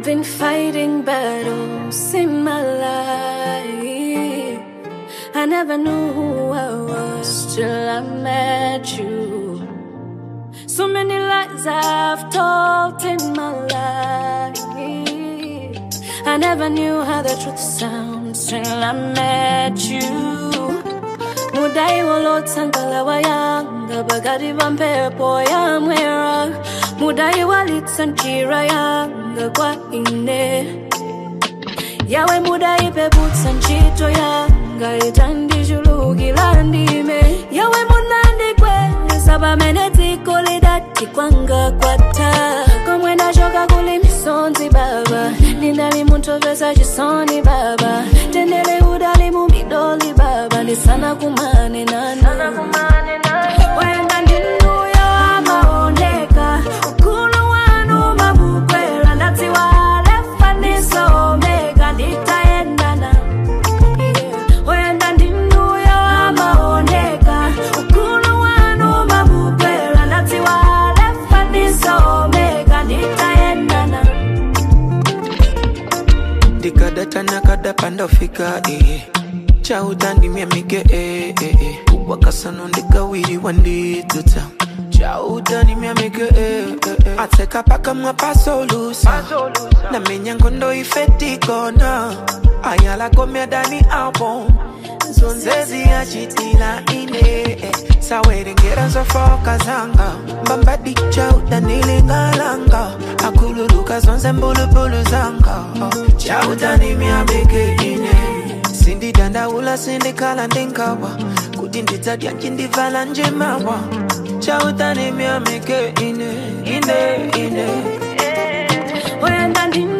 been fighting battles in my life. I never knew who I was till I met you. So many lies I've told in my life. I never knew how the truth sounds till I met you. Mudai walotsankala wayanga bagati vampepo yamwera Mudai walitsanjira yanga kwa ine Yawe mudai peputsa ntchito yanga itandijulukira ndime Yawe munandikweza pamene dziko lidati kwanga kwatha komwe ndachoka kuli misonzi baba ndinali munthu pesa chisoni baba tendele udali mu midoli baba ndisana kumane nanu wenda ndinuyo amaoneka ukulu wanu mabukwera ndadziwa lefa ndiso omega nditayendana Yeah. wenda ndinuyo amaoneka ukulu wanu mabukwera ndadziwa lefa ndiso omega nditayendana ndikadata nakadapa ndofika eh. chautandimya mike eh, eh, eh. wakasano ndikawiriwa ndidzuta chautandimya mike eh, eh, eh. atseka pakamwa pasolusa namenya ngondo ifetikona ayalakomya dani album zonzezi yachitila ine eh. sawerengera nzofoka zanga mbambadi chautanilingalanga akululuka zonse mbulubulu zanga oh. chautanimyabeke ine sindidandaula sindikhala ndingawa kuti ndidzadya ncindivala njemawa chautanimyamike ine ine ine wenda ndinu